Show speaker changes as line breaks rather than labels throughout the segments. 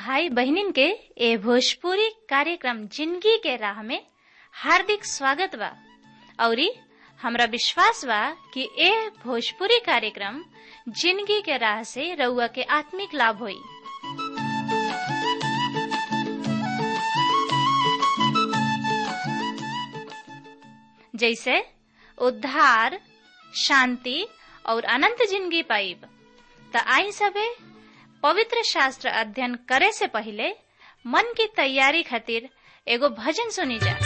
भाई बहनिन के ए भोजपुरी कार्यक्रम जिंदगी के राह में हार्दिक स्वागत बा औरी हमरा विश्वास बा कि ए भोजपुरी कार्यक्रम जिंदगी के राह से रउआ के आत्मिक लाभ होई जैसे उद्धार शांति और अनंत जिंदगी पाइब त आई सबे पवित्र शास्त्र अध्ययन करे से पहले मन की तैयारी खातिर एगो भजन सुनी जा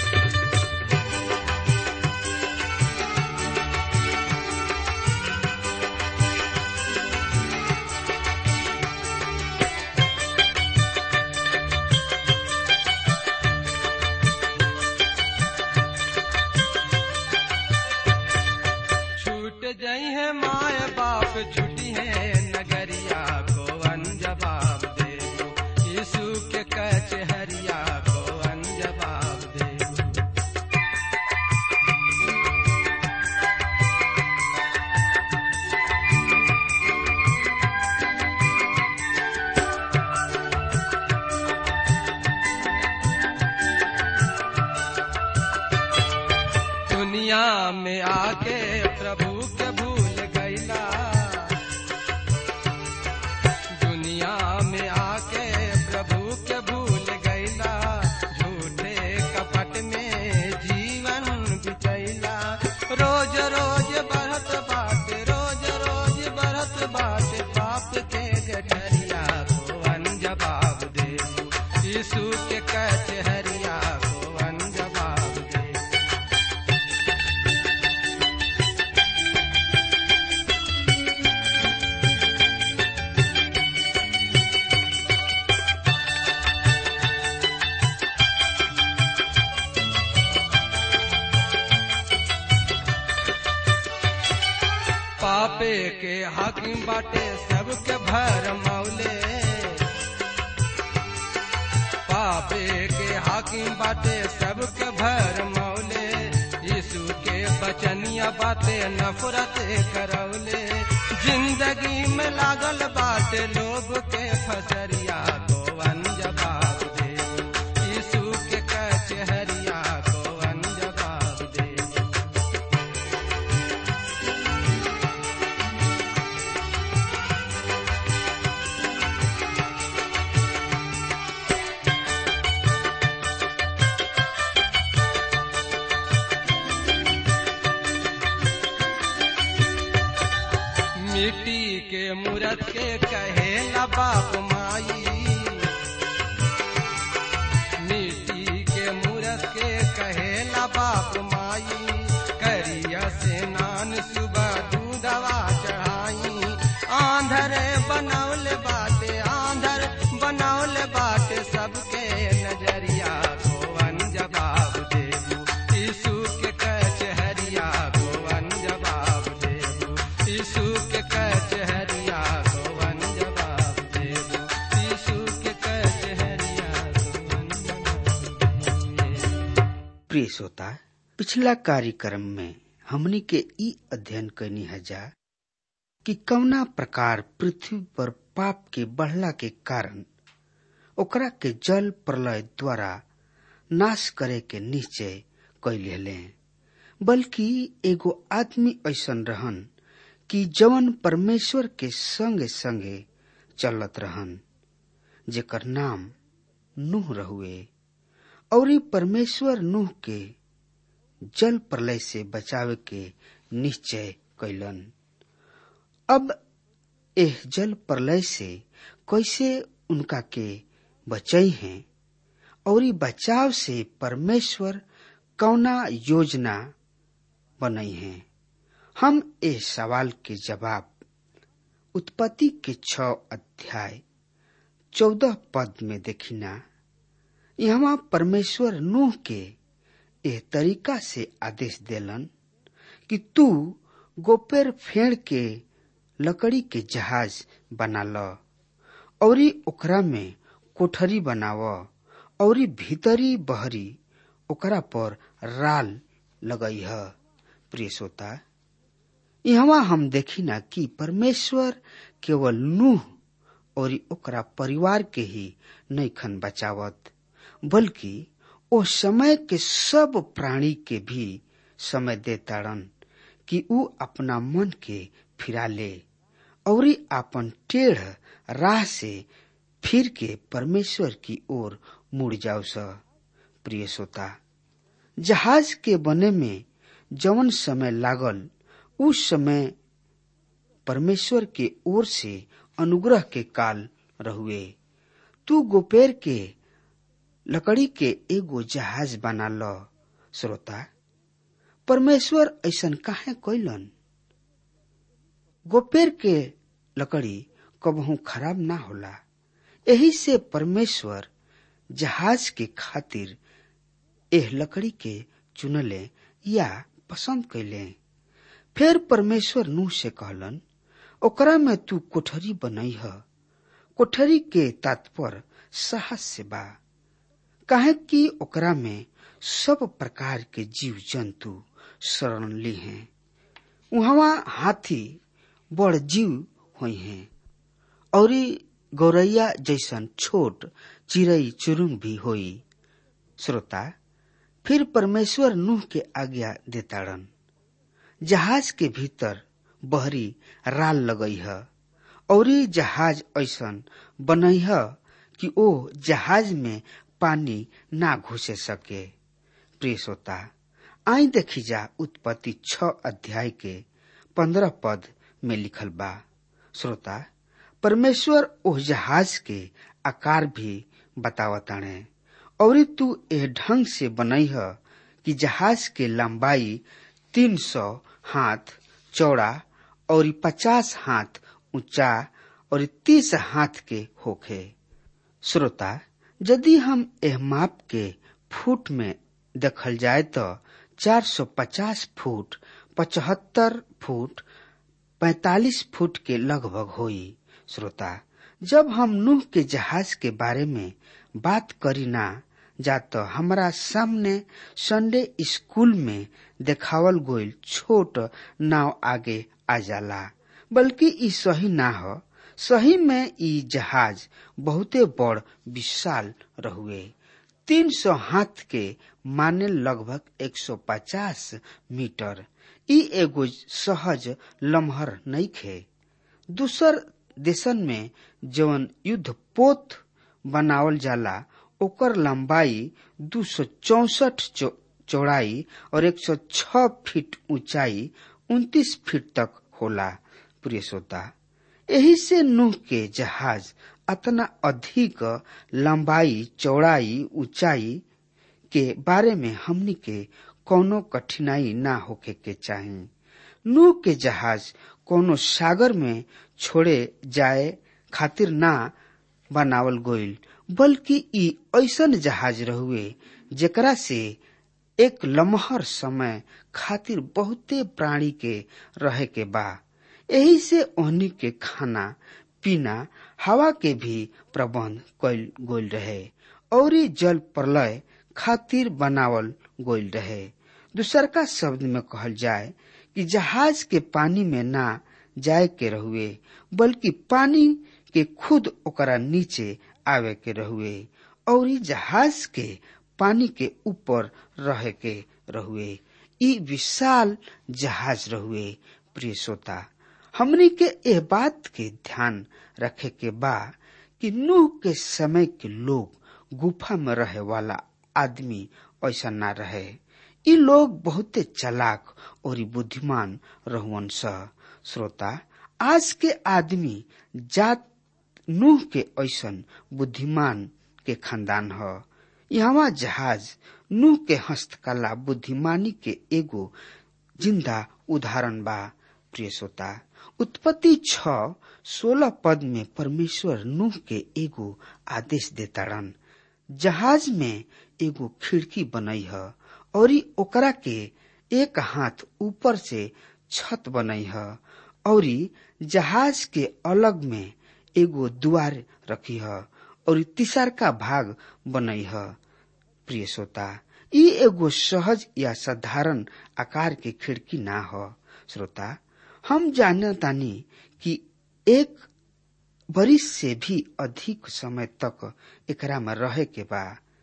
छूट जई है माय बाप छुटी है नगरिया को अनजवाब दे दो यीशु के कचहरिया को अनजवाब दे दो दुनिया में आके प्रभु के भूल गईला दुनिया में आके प्रभु के भूल गईला झूठे कपट में जीवन बितैला रोज रोज बढ़त बात रोज रोज बढ़त बात पाप के गठरिया को अनजवाब दे यीशु के कचहरिया को अनजवाब दे पापे के हाकिम बाटे सबके भर मौले पापे के हाकिम बाटे सबके भर मौले यीशु के बचनिया बाते नफरत करौले जिंदगी में लागल बाटे लोग के फसरिया को अनजवाब दे यीशु के कचहरिया को अनजवाब दे मिट्टी के मूरत के कहे न बाप माई मिट्टी के मूरत के कहे न बाप माई करिया से नान सुबह दूधवा चढ़ाई आंधर बनौल बाटे आंधर बनौल बाटे सबके नजरिया को अनजवाब देबू यीशु के कचहरिया को अनजवाब देबू यीशु के कचहरिया को अनजवाब देबू यीशु के कचहरिया को अनजवाब देबू
प्रिय श्रोता पिछला कार्यक्रम में हमनी के ई अध्ययन कैनी हजा कि कवना प्रकार पृथ्वी पर पाप के बढ़ला के कारण ओकरा के जल प्रलय द्वारा नाश करे के निश्चय कैले बल्कि एगो आदमी ऐसन रहन कि जवन परमेश्वर के संगे संगे चलत रहन जेकर नाम नूह रहुए और ई परमेश्वर नूह के जल प्रलय से बचावे के निश्चय कैलन अब एह जल प्रलय से कैसे उनका के बचई हैं और ई बचाव से परमेश्वर कौना योजना बनई हैं हम एह सवाल के जवाब उत्पत्ति के छ अध्याय चौदह पद में देखिना यहाँ परमेश्वर नूह के एह तरीका से आदेश देलन कि तू गोपेर फेड़ के लकड़ी के जहाज बना ल औरी ओकरा में कोठरी बनाव औरी भीतरी बहरी ओकरा पर राल लगई ह प्रिय श्रोता यहाँ हम देखी ना कि परमेश्वर केवल नूह और ओकरा परिवार के ही नैखन बचावत बल्कि ओ समय के सब प्राणी के भी समय देताड़न कि ऊ अपना मन के फिरा ले और आपन टेढ़ राह से फिर के परमेश्वर की ओर मुड़ जाओ स प्रिय श्रोता जहाज के बने में जवन समय लागल उस समय परमेश्वर के ओर से अनुग्रह के काल रहुए तू गोपेर के लकड़ी के एगो जहाज बना ल श्रोता परमेश्वर ऐसन काहे कैलन गोपेर के लकड़ी कबहू खराब ना होला यही से परमेश्वर जहाज के खातिर एह लकड़ी के चुनले या पसंद कैले फिर परमेश्वर नूह से कहलन ओकरा में तू कोठरी बनई ह कोठरी के तात्पर साहस से बा काहे कि ओकरा में सब प्रकार के जीव जंतु शरण ली हैं उहवा हाथी बड़ जीव हुई हैं और गौरैया जैसन छोट चिड़ई चुरुंग भी होई श्रोता फिर परमेश्वर नूह के आज्ञा देताड़न जहाज के भीतर बहरी राल लगई है और जहाज ऐसन बनई है कि ओ जहाज में पानी ना घुसे सके प्रिय श्रोता आई देखी जा उत्पत्ति छ अध्याय के पंद्रह पद में लिखल बा श्रोता परमेश्वर ओह जहाज के आकार भी बतावताणे और तू एह ढंग से बनई है कि जहाज के लंबाई तीन सौ हाथ चौड़ा और पचास हाथ ऊंचा और तीस हाथ के होखे श्रोता यदि हम एह माप के फुट में देखल जाए तो 450 फुट पचहत्तर फुट 45 फुट के लगभग होई श्रोता जब हम नूह के जहाज के बारे में बात करी ना जा तो हमारा सामने संडे स्कूल में देखावल गोइल छोट नाव आगे आ जाला बल्कि ई सही ना हो सही में ई जहाज बहुते बड़ विशाल रहुए तीन सौ हाथ के माने लगभग 150 मीटर ई एगो सहज लम्हर नहीं खे दूसर देशन में जवन युद्ध पोत बनावल जाला ओकर लंबाई दू सौ चौसठ चौड़ाई और 106 फीट ऊंचाई 29 फीट तक होला प्रिय श्रोता यही से नूह के जहाज अतना अधिक लंबाई चौड़ाई ऊंचाई के बारे में हमनी के कोनो कठिनाई ना होके के चाही नूह के जहाज कोनो सागर में छोड़े जाए खातिर ना बनावल गोइल बल्कि ई ऐसन जहाज रहुए जेकरा से एक लम्हर समय खातिर बहुते प्राणी के रहे के बा यही से ओहनी के खाना पीना हवा के भी प्रबंध कैल गोल रहे और जल प्रलय खातिर बनावल गोल रहे दूसरका शब्द में कहल जाए कि जहाज के पानी में ना जाए के रहुए बल्कि पानी के खुद ओकरा नीचे आवे के रहुए और जहाज के पानी के ऊपर रहे के रहुए ई विशाल जहाज रहुए प्रिय श्रोता हमनी के एह बात के ध्यान रखे के बा कि नूह के समय के लोग गुफा में रहे वाला आदमी ऐसा ना रहे ई लोग बहुते चालाक और बुद्धिमान रहुअन स श्रोता आज के आदमी जात नूह के ऐसन बुद्धिमान के खानदान ह यहाँ जहाज नूह के हस्तकला बुद्धिमानी के एगो जिंदा उदाहरण बा प्रिय श्रोता उत्पत्ति छ सोलह पद में परमेश्वर नूह के एगो आदेश देताड़न जहाज में एगो खिड़की बनई है और ओकरा के एक हाथ ऊपर से छत बनई है और जहाज के अलग में एगो द्वार रखी है और तीसर का भाग बनई है प्रिय श्रोता ई एगो सहज या साधारण आकार के खिड़की ना हो श्रोता हम जानतानी कि एक बरिस से भी अधिक समय तक एकरा में रहे के बा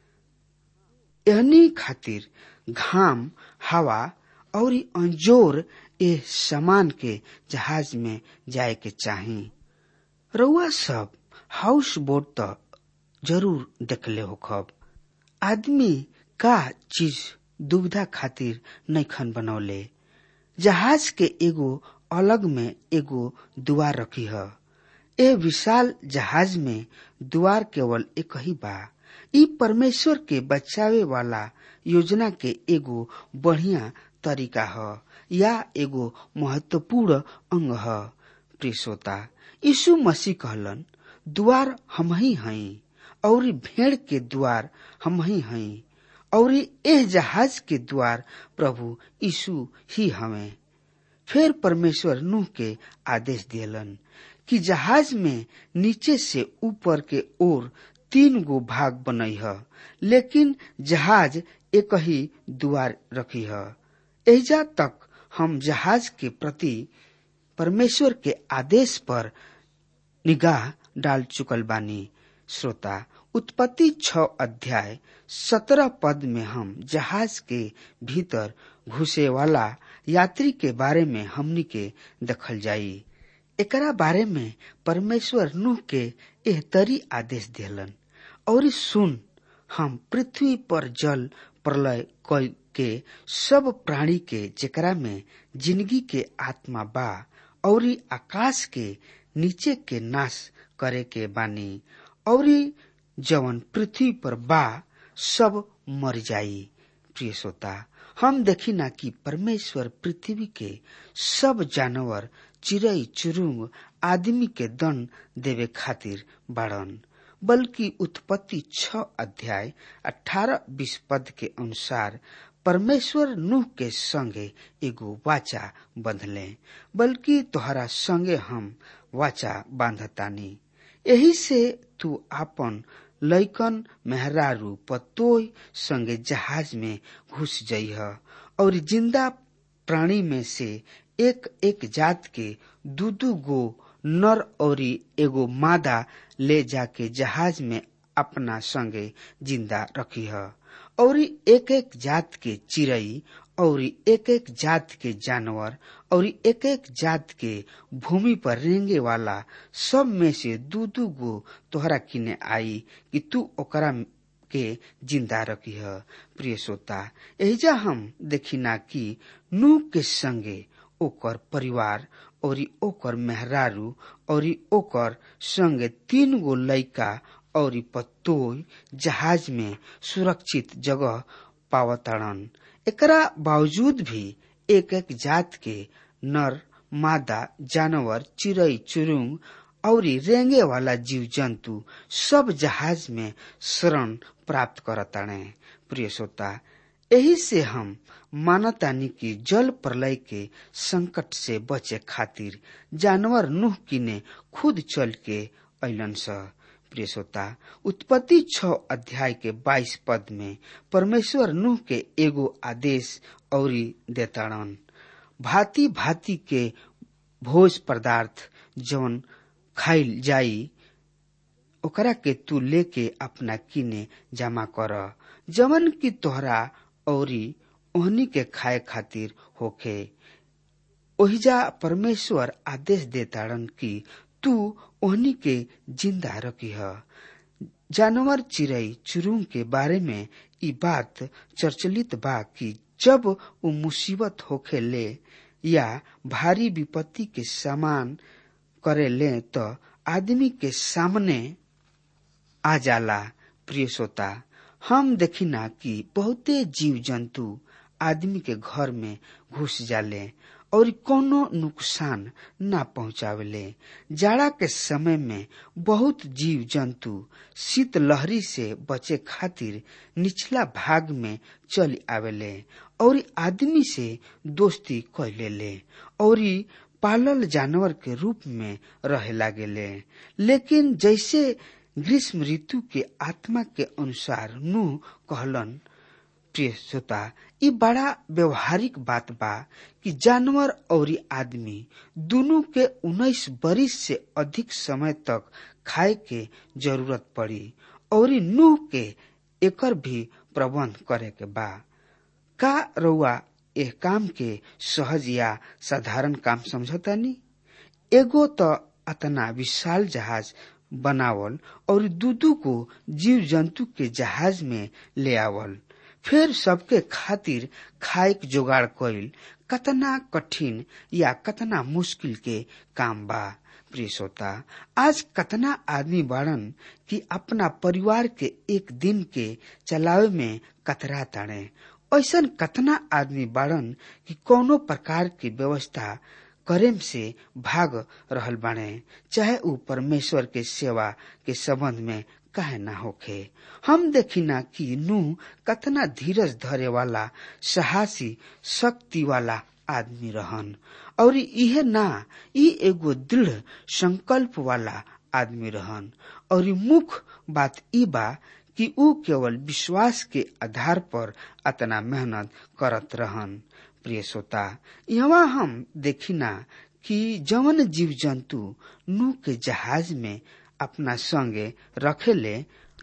एहनी खातिर घाम हवा और अंजोर ए सामान के जहाज में जाए के चाही रउआ सब हाउस बोट त जरूर देखले होखब आदमी का चीज दुविधा खातिर नैखन बनौले जहाज के एगो अलग में एगो दुआर रखी है ए विशाल जहाज में द्वार केवल एक ही बा ई परमेश्वर के बचावे वाला योजना के एगो बढ़िया तरीका ह या एगो महत्वपूर्ण अंग ह प्रिय श्रोता यीशु मसीह कहलन द्वार हम ही हई और भेड़ के द्वार हम ही हई और एह जहाज के द्वार प्रभु यीशु ही हमें फिर परमेश्वर नूह के आदेश दियलन कि जहाज में नीचे से ऊपर के ओर तीन गो भाग बनई है लेकिन जहाज एक ही द्वार रखी है एजा तक हम जहाज के प्रति परमेश्वर के आदेश पर निगाह डाल चुकल बानी श्रोता उत्पत्ति छ अध्याय सत्रह पद में हम जहाज के भीतर घुसे वाला यात्री के बारे में हमनी के देखल जाई एकरा बारे में परमेश्वर नूह के एह तरी आदेश दिलन और सुन हम पृथ्वी पर जल प्रलय के सब प्राणी के जेकरा में जिंदगी के आत्मा बा और आकाश के नीचे के नाश करे के बानी और जवन पृथ्वी पर बा सब मर जाई प्रिय श्रोता हम देखी ना कि परमेश्वर पृथ्वी के सब जानवर चिड़ई चुरुंग आदमी के दंड देवे खातिर बाड़न बल्कि उत्पत्ति छ अध्याय अठारह बीस पद के अनुसार परमेश्वर नूह के संगे एगो वाचा बंधले बल्कि तोहरा संगे हम वाचा बांधतानी यही से तू आपन लैकन मेहरारू पतोय संगे जहाज में घुस जइह और जिंदा प्राणी में से एक एक जात के दू दू गो नर और एगो मादा ले जाके जहाज में अपना संगे जिंदा रखी है और एक एक जात के चिड़ई और एक एक जात के जानवर और एक एक जात के भूमि पर रेंगे वाला सब में से दू दू गो तोहरा किने आई कि तू ओकरा के जिंदा रखी है प्रिय श्रोता एजा हम देखिना कि नूह के संगे ओकर परिवार और ओकर मेहरारू और ओकर संगे तीन गो लड़का और पतोय जहाज में सुरक्षित जगह पावताड़न एकरा बावजूद भी एक एक जात के नर मादा जानवर चिड़ई चुरुंग और रेंगे वाला जीव जंतु सब जहाज में शरण प्राप्त करताड़े प्रिय श्रोता यही से हम मानतानी कि जल प्रलय के संकट से बचे खातिर जानवर नूह किने खुद चल के अलन स प्रिय श्रोता उत्पत्ति छ अध्याय के बाईस पद में परमेश्वर नूह के एगो आदेश और देताड़न भांति भांति के भोज पदार्थ जौन खाइल जाई ओकरा के तू लेके अपना किने जमा कर जवन की तोहरा औरी ओहनी के खाए खातिर होखे ओहिजा परमेश्वर आदेश देताड़न कि तू ओहनी के जिंदा रखी है जानवर चिड़ई चुरुंग के बारे में ई बात चर्चलित बा कि जब वो मुसीबत होखे ले या भारी विपत्ति के सामान करे ले तो आदमी के सामने आ जाला प्रिय श्रोता हम देखिना कि बहुते जीव जंतु आदमी के घर में घुस जाले और कोनो नुकसान न पहुंचावेले जाड़ा के समय में बहुत जीव जंतु शीत लहरी से बचे खातिर निचला भाग में चल आवेले और आदमी से दोस्ती कैले ले और पालल जानवर के रूप में रहे लागेले लेकिन जैसे ग्रीष्म ऋतु के आत्मा के अनुसार नूह कहलन प्रिय श्रोता ई बड़ा व्यवहारिक बात बा कि जानवर और आदमी दोनों के उन्नीस बरिस से अधिक समय तक खाए के जरूरत पड़ी और नूह के एकर भी प्रबंध करे के बा का रउआ एह काम के सहज या साधारण काम समझतानी एगो तो अतना विशाल जहाज बनावल और दूदू को जीव जंतु के जहाज में ले आवल फिर सबके खातिर खाए के जोगाड़ कईल कतना कठिन या कतना मुश्किल के काम बा प्रिय श्रोता आज कतना आदमी बाड़न कि अपना परिवार के एक दिन के चलावे में कतरा ताड़े ऐसन कतना आदमी बाड़न कि कोनो प्रकार की व्यवस्था करेम से भाग रहल बाणे चाहे ऊ परमेश्वर के सेवा के संबंध में कहे ना होखे हम देखिना कि नू कतना धीरज धरे वाला साहसी शक्ति वाला आदमी रहन और इहे ना ई एगो दृढ़ संकल्प वाला आदमी रहन और मुख्य बात ई बा कि ऊ केवल विश्वास के आधार पर अतना मेहनत करत रहन प्रिय श्रोता यहाँ हम देखिना कि जवन जीव जंतु नू के जहाज में अपना संगे रखेले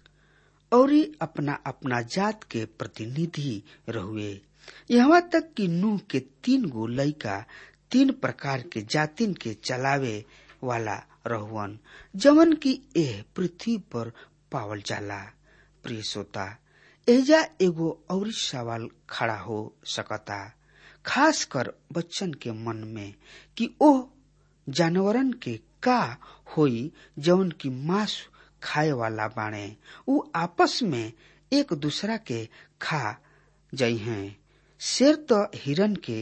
और अपना अपना जात के प्रतिनिधि रहुए यहाँ तक कि नू के तीन गो लड़का तीन प्रकार के जातिन के चलावे वाला रहुअन जवन की एह पृथ्वी पर पावल जाला प्रिय श्रोता एजा एगो और सवाल खड़ा हो सकता खास कर बच्चन के मन में कि ओह जानवरन के का होई जौन की मांस खाए वाला बाणे उ आपस में एक दूसरा के खा जाई हैं शेर तो हिरन के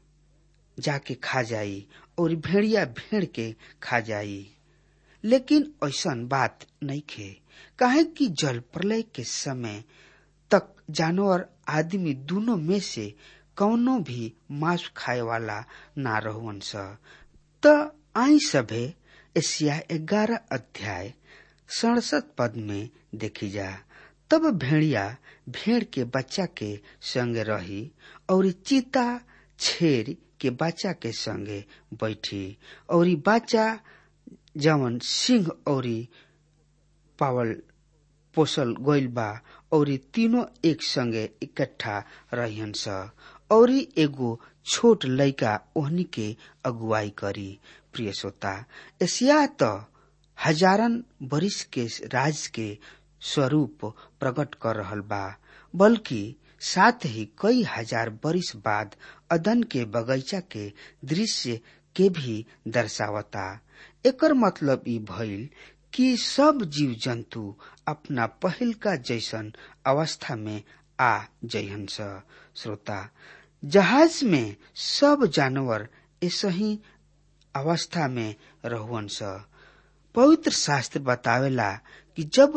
जाके खा जाई और भेड़िया भेड़ के खा जाई लेकिन ऐसन बात नहीं खे काहे कि जल प्रलय के समय तक जानवर आदमी दोनों में से कौनो भी मांस खाए वाला ना रहुअन स त आई सभे एशिया ग्यारह अध्याय सड़सठ पद में देखी जा तब भेड़िया भेड़ के बच्चा के संग रही और चीता छेर के बच्चा के संगे बैठी और बच्चा जवन सिंह और पावल पोसल गइल बा और तीनों एक संगे इकट्ठा रहन स और एगो छोट लड़का ओहनी के अगुवाई करी प्रिय श्रोता एशिया तो हजारन बरिस के राज के स्वरूप प्रकट कर रहल बा बल्कि साथ ही कई हजार बरिस बाद अदन के बगीचा के दृश्य के भी दर्शावता एकर मतलब ई भइल कि सब जीव जंतु अपना पहिल का जैसन अवस्था में आ जइहन स श्रोता जहाज में सब जानवर ऐसे ही अवस्था में रहुअन स पवित्र शास्त्र बतावेला कि जब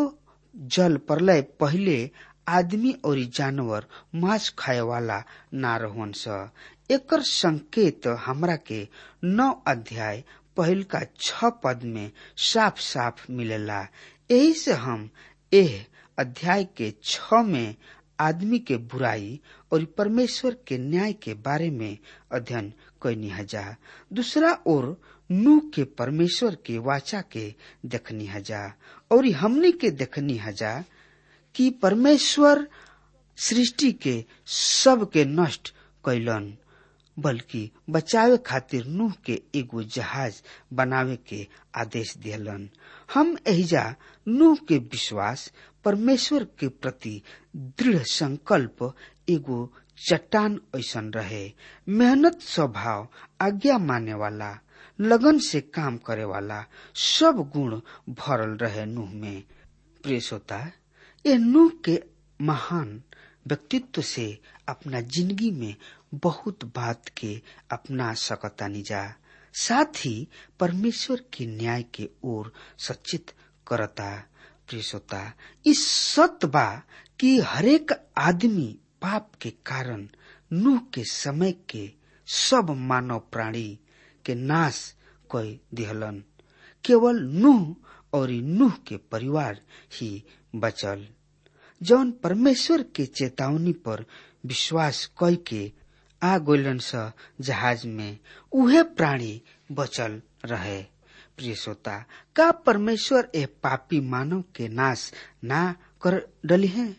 जल प्रलय पहले आदमी और जानवर मांस खाए वाला ना रहुअन स एकर संकेत हमरा के नौ अध्याय पहल का छ पद में साफ साफ मिलेला यही से हम एह अध्याय के छ में आदमी के बुराई और परमेश्वर के न्याय के बारे में अध्ययन कैनी हजा दूसरा ओर नूह के परमेश्वर के वाचा के देखनी हजा और हमनी के देखनी हजा कि परमेश्वर सृष्टि के सब के नष्ट कैलन बल्कि बचावे खातिर नूह के एगो जहाज बनावे के आदेश दिलन हम एहिजा नूह के विश्वास परमेश्वर के प्रति दृढ़ संकल्प एगो चट्टान ऐसन रहे मेहनत स्वभाव आज्ञा माने वाला लगन से काम करे वाला सब गुण भरल रहे नूह में प्रिय श्रोता ये नूह के महान व्यक्तित्व से अपना जिंदगी में बहुत बात के अपना सकतानी जा साथ ही परमेश्वर के न्याय के ओर सचेत करता प्रिय श्रोता इस सत्य बा कि हरेक आदमी पाप के कारण नूह के समय के सब मानव प्राणी के नाश कर दिहलन केवल नूह और नूह के परिवार ही बचल जौन परमेश्वर के चेतावनी पर विश्वास कई के आ गोलन स जहाज में उहे प्राणी बचल रहे प्रिय श्रोता का परमेश्वर ए पापी मानव के नाश ना कर डली है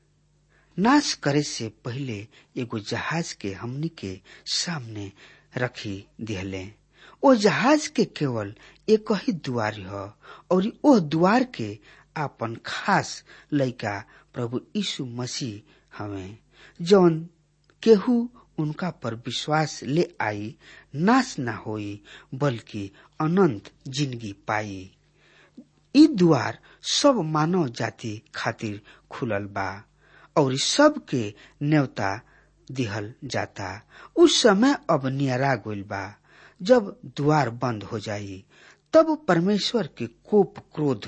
नाश करे से पहले एगो जहाज के हमनी के सामने रखी दिहले ओ जहाज के केवल एक ही द्वार ह और ओ द्वार के आपन खास लइका प्रभु यीशु मसीह हमें जौन केहू उनका पर विश्वास ले आई नाश न होई बल्कि अनंत जिंदगी पाई ई द्वार सब मानव जाति खातिर खुलल बा और सब के न्योता दिहल जाता उस समय अब नियरा गइल बा जब द्वार बंद हो जाई तब परमेश्वर के कोप क्रोध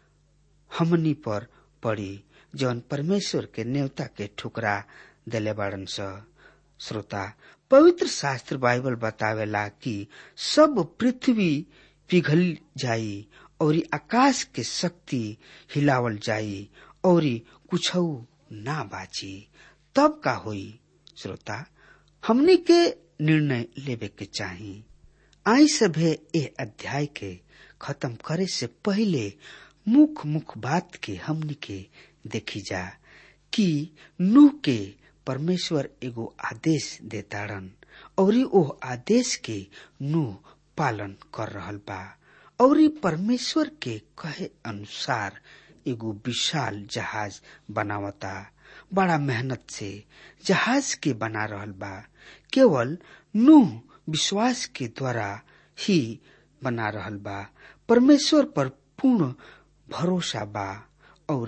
हमनी पर पड़ी जौन परमेश्वर के न्योता के ठुकरा दिले बाड़न स श्रोता पवित्र शास्त्र बाइबल बतावेला कि सब पृथ्वी पिघल जाई और आकाश के शक्ति हिलावल जाई और कुछ ना बाची तब का होई श्रोता हमनी के निर्णय लेवे के चाही आई सभे ए अध्याय के खत्म करे से पहले मुख मुख बात के हमनी के देखी जा कि नूह के परमेश्वर एगो आदेश देताड़न और ओ आदेश के नूह पालन कर रहल बा और परमेश्वर के कहे अनुसार एगो विशाल जहाज बनावता बड़ा मेहनत से जहाज के बना रहल बा केवल नूह विश्वास के द्वारा ही बना रहल बा परमेश्वर पर पूर्ण भरोसा बा और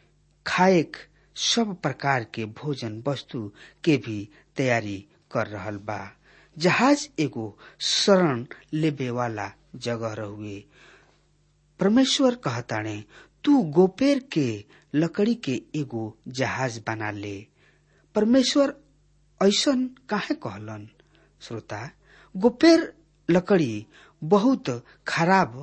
खाएक सब प्रकार के भोजन वस्तु के भी तैयारी कर रहल बा जहाज एगो शरण लेबे वाला जगह रहुए परमेश्वर कहताणे तू गोपेर के लकड़ी के एगो जहाज बना ले परमेश्वर ऐसन काहे कहलन श्रोता गोपेर लकड़ी बहुत खराब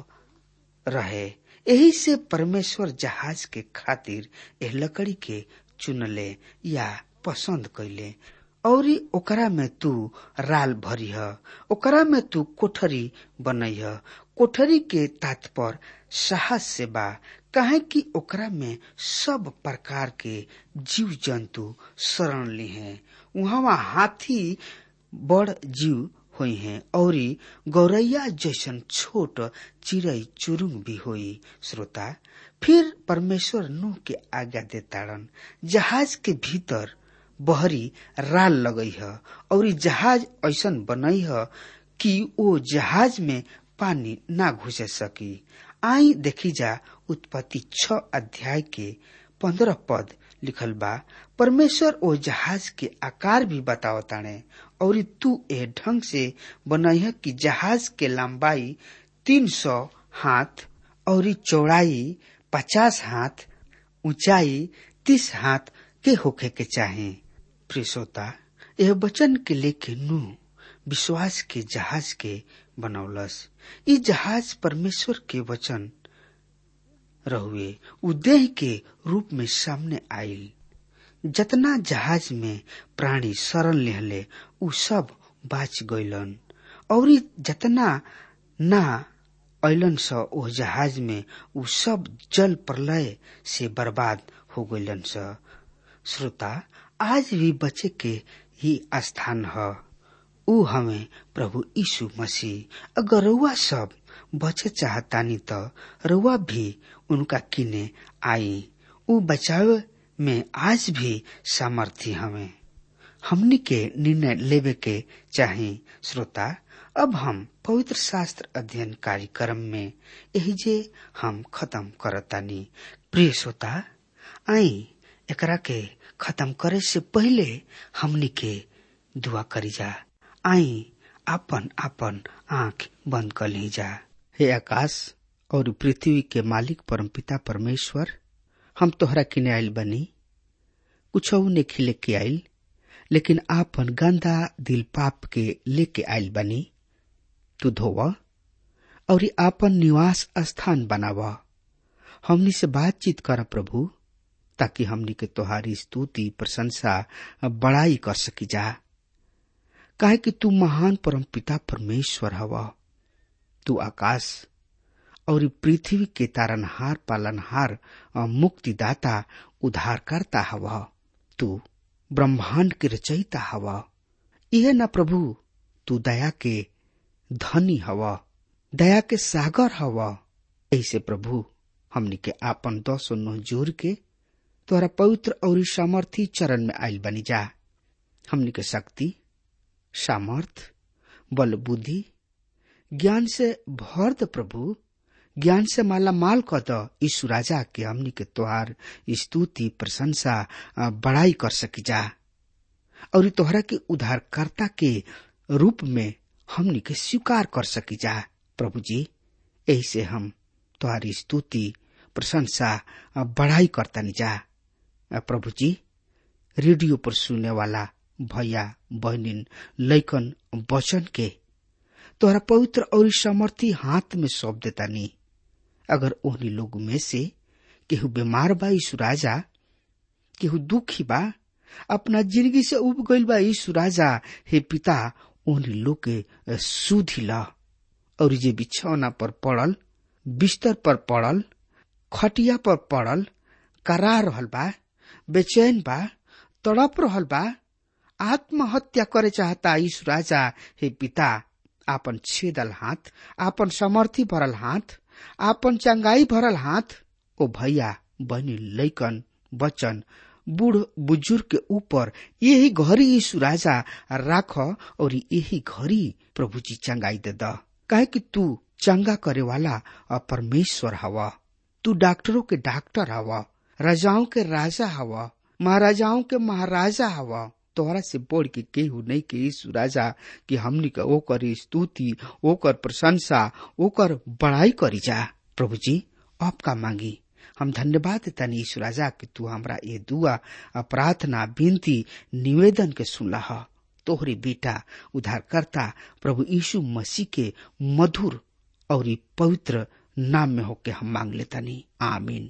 रहे यही से परमेश्वर जहाज के खातिर एह लकड़ी के चुनले या पसंद कैले और ओकरा में तू राल भरिह ओकरा में तू कोठरी बनैह कोठरी के तात्पर साहस से बा काहे कि ओकरा में सब प्रकार के जीव जंतु शरण ली हैं वहाँ हाथी बड़ जीव हुई हैं और गौरैया जैसन छोट चिड़ै चुरुंग भी हुई श्रोता फिर परमेश्वर नूह के आज्ञा देताड़न जहाज के भीतर बहरी राल लगई है और जहाज ऐसन बनई है कि वो जहाज में पानी ना घुस सकी आई देखी जा उत्पत्ति छ अध्याय के पंद्रह पद लिखल बा परमेश्वर ओ जहाज के आकार भी बतावताणे और तू ए ढंग से बनैह कि जहाज के लंबाई तीन सौ हाथ और चौड़ाई पचास हाथ ऊंचाई तीस हाथ के होखे के चाहे प्रिसोता यह वचन के लेके नू विश्वास के जहाज के बनौलस ई जहाज परमेश्वर के वचन रहुए उदेह के रूप में सामने आयल जतना जहाज में प्राणी शरण लेहले उ सब बाच गईलन और जतना ना अलन स ओ जहाज में उ सब जल प्रलय से बर्बाद हो गईलन स श्रोता आज भी बचे के ही स्थान है ऊ हमें प्रभु यीशु मसीह अगर रउआ सब बचे चाहतानी तो रउआ भी उनका किने आई ऊ बचावे में आज भी सामर्थ्य हमें हमनी के निर्णय लेवे के चाहे श्रोता अब हम पवित्र शास्त्र अध्ययन कार्यक्रम में यही जे हम खत्म करतानी प्रिय श्रोता आई एकरा के खत्म करे से पहले हमनी के दुआ करी जा आई आपन आपन आंख बंद कर ली जा हे आकाश और पृथ्वी के मालिक परमपिता परमेश्वर हम तोहरा किने आयल बनी कुछ ने खिले के आयल लेकिन आपन गंदा दिल पाप के लेके आयल बनी तू धोव और आपन निवास स्थान बनाव हमनी से बातचीत कर प्रभु ताकि हमनी के तोहारी स्तुति प्रशंसा बड़ाई कर सकी जा काहे कि तू महान परम पिता परमेश्वर हवा तू आकाश और पृथ्वी के तारनहार पालनहार मुक्तिदाता उद्धारकर्ता हवा तू ब्रह्मांड के रचयिता हवा यह न प्रभु तू दया के धनी हवा दया के सागर हवा ऐसे प्रभु हमनी के आपन दस नोह जोर के तोहरा पवित्र और सामर्थी चरण में आयल बनी जा हमनी के शक्ति सामर्थ बल बुद्धि ज्ञान से भर द प्रभु ज्ञान से माला माल क द यीशु राजा के हमनी के तोहार स्तुति प्रशंसा बड़ाई कर सकी जा और तोहरा के उद्धारकर्ता के रूप में हमनी के स्वीकार कर सकी जा प्रभु जी ऐसे हम तुम्हारी स्तुति प्रशंसा बढ़ाई करता जा प्रभु जी रेडियो पर सुनने वाला भैया बहनिन लैकन वचन के तोहरा पवित्र और समर्थी हाथ में सौंप देता नी अगर ओहनी लोग में से केहू बीमार बा यीशु राजा केहू दुखी बा अपना जिंदगी से उब गईल बा यीशु राजा हे पिता ओहनी लोग के सुधी ला और जे बिछौना पर पड़ल बिस्तर पर पड़ल खटिया पर पड़ल करा रहल बा बेचैन बा तड़प रहल बा आत्महत्या करे चाहता यीशु राजा हे पिता आपन छेदल हाथ आपन समर्थी भरल हाथ आपन चंगाई भरल हाथ ओ भैया बहनी लैकन बचन बूढ़ बुजुर्ग के ऊपर यही घड़ी यीशु राजा राख और यही घड़ी प्रभु जी चंगाई दे द काहे कि तू चंगा करे वाला परमेश्वर हवा तू डॉक्टरों के डॉक्टर हवा राजाओं के राजा हवा महाराजाओं के महाराजा हवा तोहरा से बढ़ के केहू नहीं के यीशु राजा कि हमनी के ओकर स्तुति ओकर प्रशंसा ओकर बड़ाई करी जा प्रभु जी आपका मांगी हम धन्यवाद देता यीशु राजा कि तू हमरा ये दुआ प्रार्थना विनती निवेदन के सुनला तोहरे बेटा उद्धारकर्ता प्रभु यीशु मसीह के मधुर और पवित्र नाम में होके हम मांग लेता नहीं आमीन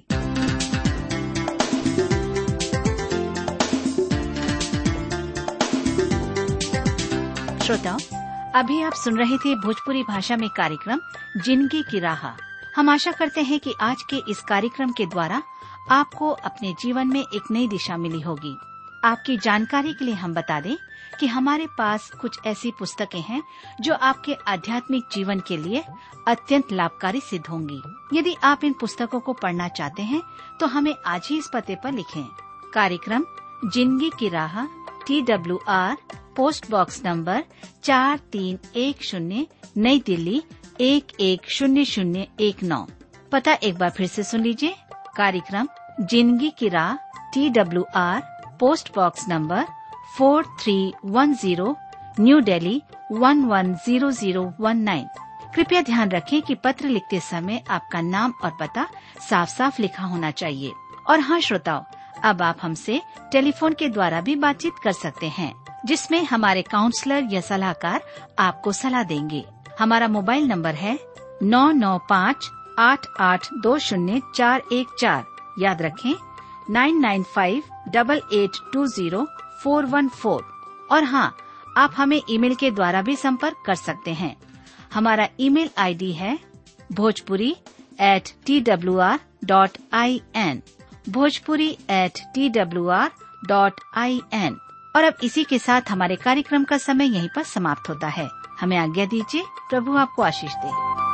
श्रोताओं अभी आप सुन रहे थे भोजपुरी भाषा में कार्यक्रम जिंदगी की राह हम आशा करते हैं कि आज के इस कार्यक्रम के द्वारा आपको अपने जीवन में एक नई दिशा मिली होगी आपकी जानकारी के लिए हम बता दें कि हमारे पास कुछ ऐसी पुस्तकें हैं जो आपके आध्यात्मिक जीवन के लिए अत्यंत लाभकारी सिद्ध होंगी यदि आप इन पुस्तकों को पढ़ना चाहते हैं तो हमें आज ही इस पते पर लिखें कार्यक्रम जिंदगी की राह T W R post box number चार तीन एक शून्य नई दिल्ली एक एक शून्य शून्य एक नौ पता एक बार फिर से सुन लीजिए कार्यक्रम जिंदगी की राह T W R post box number four three one zero new Delhi one one zero zero one nine कृपया ध्यान रखें कि पत्र लिखते समय आपका नाम और पता साफ साफ लिखा होना चाहिए और हाँ श्रोताओं अब आप हमसे टेलीफोन के द्वारा भी बातचीत कर सकते हैं जिसमें हमारे काउंसलर या सलाहकार आपको सलाह देंगे हमारा मोबाइल नंबर है नौ नौ पाँच आठ आठ दो शून्य चार एक चार याद रखें nine nine five double eight two zero four one four और हाँ आप हमें ईमेल के द्वारा भी संपर्क कर सकते हैं हमारा ईमेल आईडी है Bhojpuri at T W R dot I N Bhojpuri at T W R dot I N और अब इसी के साथ हमारे कार्यक्रम का समय यहीं पर समाप्त होता है हमें आज्ञा दीजिए प्रभु आपको आशीष दे